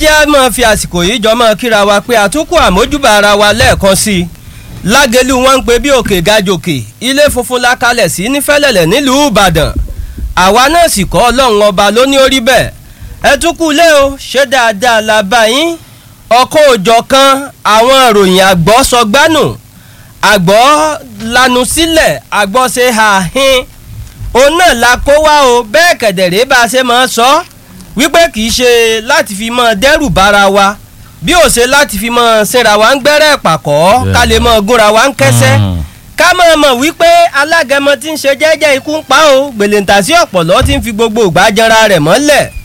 jẹ́ á máa fi àsìkò yìí jọ máa kíra wa pé àtúnkù àmójúbà ara wa lẹ́ẹ̀kan sí i lágẹ̀lú wọn ń pe bí òkè gajòkè ilé funfun la kalẹ̀ sí nífẹ̀lẹ̀lẹ̀ nílùú ìbàdàn àwa náà sì kọ́ ọlọ́run ọba ló ní orí bẹ́ẹ̀ ẹ tún kú lé o ṣé dáadáa la bá yín ọkọ̀ òjọ̀ kan àwọn ìròyìn àgbọ̀ sọgbánù àgbọ̀ lanu sílẹ̀ àgbọ̀ ṣe àhín òun náà la kó wá o bẹ́ẹ̀ kẹ̀dẹ̀rẹ́ bá a ṣe máa sọ ọ́ wípé kì í ṣe láti fi mọ dẹ́rù bára wa bí ó ṣe láti fi mọ sinra wa ń gbẹ́rẹ́ pàkọ́ ká lè mọ gúnra wa ń kẹ́sẹ́ ká mọ̀ mọ̀ wípé alágẹmọ tí ń ṣe jẹ́jẹ́ ikú ń pa o gbèlèǹtà sí ọ̀pọ̀lọ́ tí ń fi gbogbo ìgbà jẹra rẹ̀ mọ́lẹ̀